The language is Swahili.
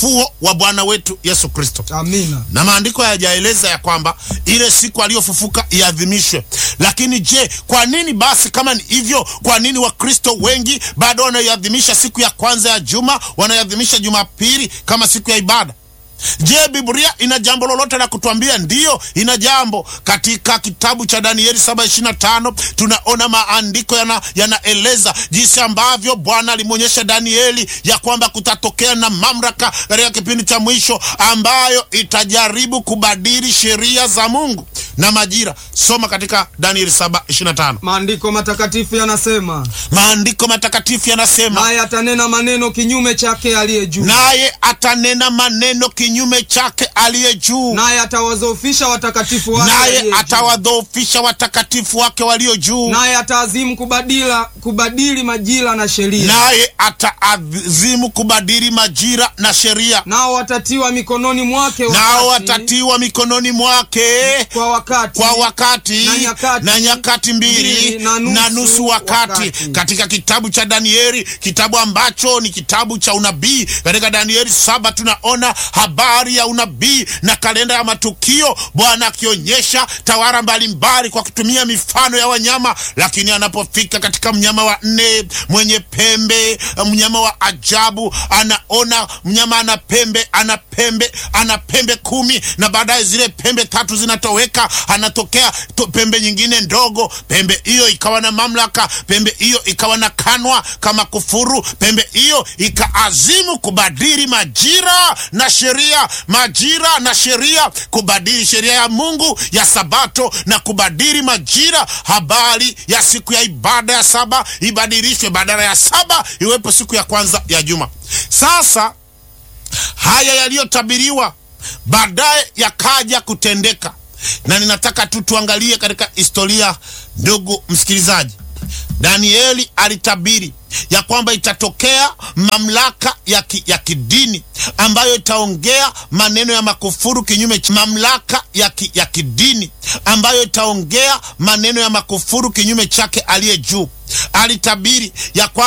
ufufuo wa Bwana wetu Yesu Kristo Amina. na maandiko hayajaeleza ya kwamba ile siku aliyofufuka iadhimishwe. Lakini je, kwa nini basi, kama ni hivyo, kwa nini Wakristo wengi bado wanaiadhimisha siku ya kwanza ya juma, wanaiadhimisha Jumapili kama siku ya ibada? Je, Biblia ina jambo lolote la kutuambia? Ndiyo, ina jambo. Katika kitabu cha Danieli 7:25 tunaona maandiko yana- yanaeleza jinsi ambavyo Bwana alimwonyesha Danieli ya kwamba kutatokea na mamlaka katika kipindi cha mwisho ambayo itajaribu kubadili sheria za Mungu na majira. Soma katika Danieli 7:25. Maandiko matakatifu yanasema, Maandiko matakatifu yanasema naye atanena maneno kinyume chake aliye juu, naye atanena maneno kinyume chake aliye juu naye atawazoofisha watakatifu wake aliye naye juu. atawadhoofisha watakatifu wake walio juu, naye ataazimu kubadila kubadili majira na sheria, naye ataazimu kubadili majira na sheria, nao watatiwa mikononi mwake nao wakati- watatiwa mikononi mwake kwa wakati kwa wakati na nyakati- na nyakati mbili mbili na na nusu nusu wakati. wakati. Katika kitabu cha Danieli, kitabu ambacho ni kitabu cha unabii, katika Danieli saba tunaona habari ya unabii na kalenda ya matukio, Bwana akionyesha tawara mbalimbali kwa kutumia mifano ya wanyama, lakini anapofika katika mnyama wa nne mwenye pembe, mnyama wa ajabu, anaona mnyama ana pembe, ana pembe, ana pembe kumi, na baadaye zile pembe tatu zinatoweka, anatokea to, pembe nyingine ndogo. Pembe hiyo ikawa na mamlaka, pembe hiyo ikawa na kanwa kama kufuru, pembe hiyo ikaazimu kubadili majira na sheria, majira na sheria, kubadili sheria ya Mungu ya Sabato na kubadili majira. Habari ya siku ya ibada ya saba ibadilishwe, badala ya saba iwepo siku ya kwanza ya juma. Sasa haya yaliyotabiriwa baadaye yakaja kutendeka, na ninataka tu tuangalie katika historia. Ndugu msikilizaji, Danieli alitabiri ya kwamba itatokea mamlaka ya, ki, ya kidini ambayo itaongea maneno ya makufuru kinyume cha mamlaka ya, ki, ya kidini ambayo itaongea maneno ya makufuru kinyume chake aliye juu. Alitabiri ya kwamba